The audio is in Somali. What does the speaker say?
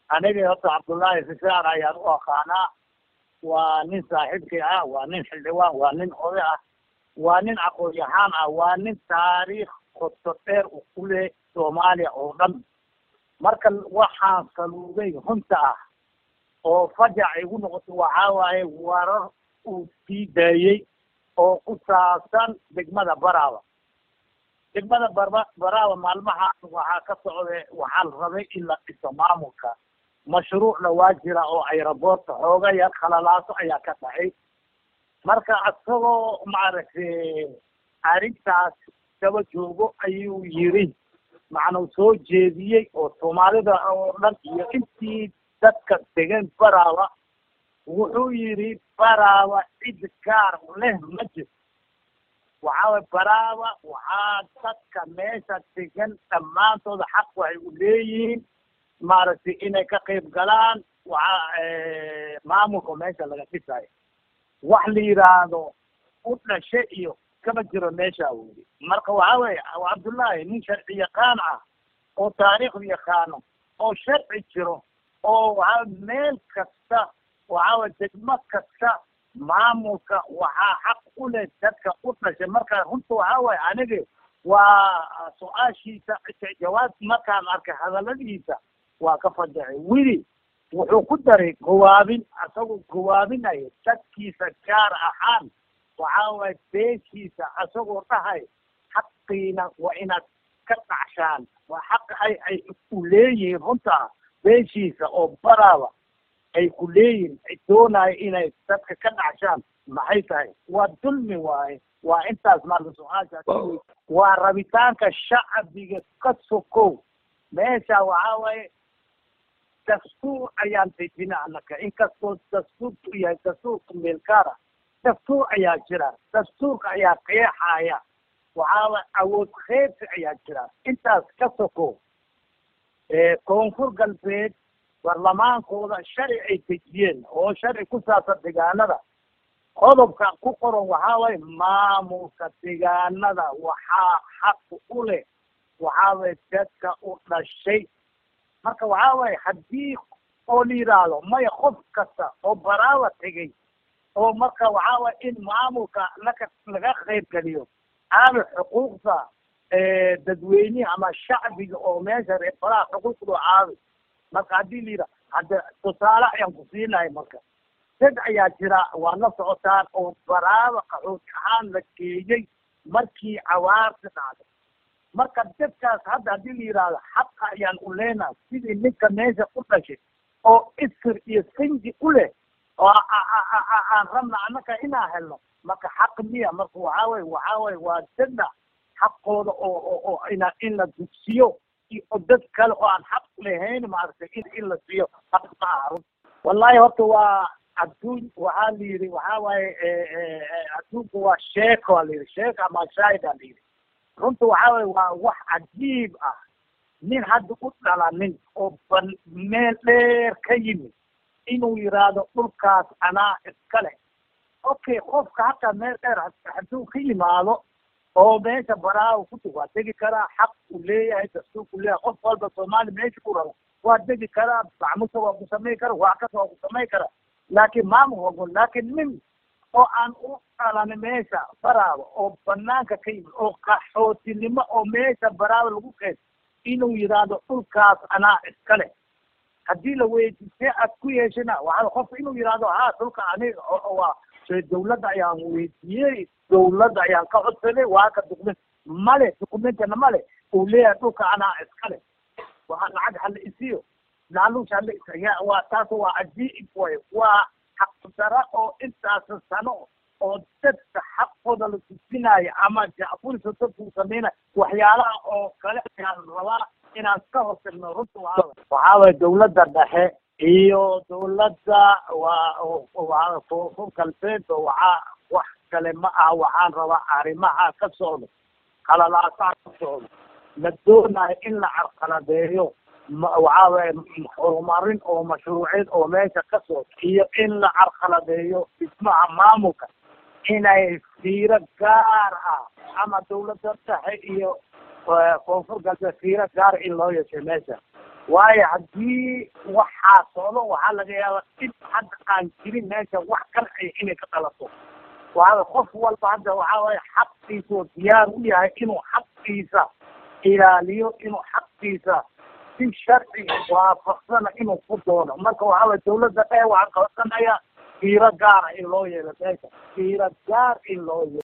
aniga horta cabdullaahi fisaar ayaan u aqaanaa waa nin saaxiibkii ah waa nin xildhibaan waa nin oday ah waa nin aqoon-yahaan ah waa nin taariikh qoto dheer u ku leh soomaaliya oo dhan marka waxaan saluuday runta ah oo fajac igu noqotay waxaa waaye warar uu sii daayey oo ku saabsan degmada baraaba degmada barba baraaba maalmaha waxaa ka socda waxaa la rabay in la dhiso maamulka mashruucna waa jira oo ayraboorta xooga yar khalalaaso ayaa ka dhacay marka isagoo maaragtay arrintaas daba joogo ayuu yiri macnuu soo jeediyey oo soomaalida oo dhan iyo intii dadka degan baraaba wuxuu yidhi baraaba cid gaar leh ma jirto waxaa waye baraaba waxaa dadka meesha degan dhammaantooda xaq waxay u leeyihiin maaragtay inay ka qayb galaan waxaa maamulka meesha laga dhisayo wax la yidhaahdo u dhashe iyo kama jiro meesha weli marka waxaa weeye cabdullaahi nin sharci yaqaan ah oo taariikhda yaqaano oo sharci jiro oo waxaa meel kasta waxaa weye degmo kasta maamulka waxaa xaq u leh dadka u dhashay marka runta waxaa waye aniga waa su-aashiisa jawaab markaan arkay hadaladiisa waa ka fajacay weli wuxuu ku daray gawaabin asagoo gawaabinaya dadkiisa gaar ahaan waxaa waye beeshiisa asagoo dhahay xaqiina waa inaad ka dhacshaan waa xaq ay ay ku leeyihiin runta beeshiisa oo baraaba ay ku leeyihin ay doonayo inay dadka ka dhacshaan maxay tahay waa dulmi waaye waa intaas marka su-aasha waa rabitaanka shacbiga ka sokow meesha waxaa waaye dastuur ayaan dejina anaka inkastoo dastuurku yahay dastuurka meelkaara dastuur ayaa jira dastuurka ayaa qeexaya waxaa waye awood kheybsi ayaa jira intaas ka sokow koonfur galbeed barlamaankooda sharci ay dejiyeen oo sharci ku saabsan deegaanada qodobka ku qoran waxaa waye maamulka deegaanada waxaa xaq u leh waxaa waye dadka u dhashay marka waxaa waye haddii oo la yidhaahdo maya qof kasta oo baraawa tegay oo marka waxaa waye in maamulka laka laga qayb geliyo aana xuquuqda dadweynihi ama shacbiga oo meesha reer baraha xuquuqdoo aaday marka haddii la yidhaha hadda tusaale ayaan ku siinahay marka dad ayaa jira waa la socotaan oo baraaba qaxooti ahaan la geeyey markii cawaarti dhacday marka dadkaas hadda haddii la yidhaahdo xaqa ayaan u leenahay sidii ninka meesha u dhashay oo isir iyo sinji u leh oo aan rabna annaka inaan helno marka xaq miya marka waxaa weye waxaa weye waa dadna xaqooda oo oo oo ina in la dugsiyo iyo dad kale oo aan xaq lahayn maaragtay in in la siiyo xaq ma aha run wallahi horta waa adduun waxaa la yidhi waxaa waaye adduunka waa sheeko a la yidhi sheeko ama shaahid a la yidhi runta waxaa waye waa wax cajiib ah nin hadda u dhalanin oo ban meel dheer ka yimid inuu yidhaahdo dhulkaas anaa iskale okay qofka hataa meel dheer hadduu ka yimaado oo meesha baraawa ku tug waa degi karaa xaq uu leeyahay dastuurku leeyahay qof walba soomaali meesha ku rabo waa degi karaa macmusa waa ku samay kara waa kas waa ku samay karaa laakiin maamul wago laakiin nin oo aan u dhalanin meesha baraaba oo banaanka ka yimid oo qaxootinimo oo meesha baraaba lagu qeyd inuu yidhaahdo dhulkaas anaa iskale haddii la weydiisee aad ku yeeshana waxaa qofka inuu yidhaahdo ha dhulka aniga waa dawladda ayaan weydiiyey dawladda ayaan ka codsaday waa ka dukument male dukumentana male uu leeyahay dhulka anaa iskale waa lacag hala isiyo laaluush hala isiya waa taas waa cajiib way waa xaqdara oo intaas sano oo dadka xaqooda la tusinaayo ama jacfurisa dadku sameynaya waxyaalaha oo kale ayaan rabaa inaan ka hortagno runta waa waxaa waye dawladda dhexe iyo dawladda waa waa koonfur galbeed oo waxaa wax kale ma aha waxaan rabaa arrimaha ka socda qalalaasaha ka socda la doonayo in la carqaladeeyo waxaa waye horumarin oo mashruuceed oo meesha ka socda iyo in la carqaladeeyo dhismaha maamulka inay fiiro gaar ah ama dawladda dhexe iyo koonfur galbeed fiiro gaar in loo yeeshay meesha waayo haddii waxaa socdo waxaa laga yaabaa dhib hadda aan jirin meesha wax kalci inay ka dhalato waa qof walba hadda waxaa waye xaqiisa oo diyaar u yahay inuu xaqiisa ilaaliyo inuu xaqiisa si sharci waafaqsana inuu ku doono marka waxaa waye dawladda dheer waxaa qabansanaya fiiro gaara in loo yeelo meesha fiiro gaar in loo yeelo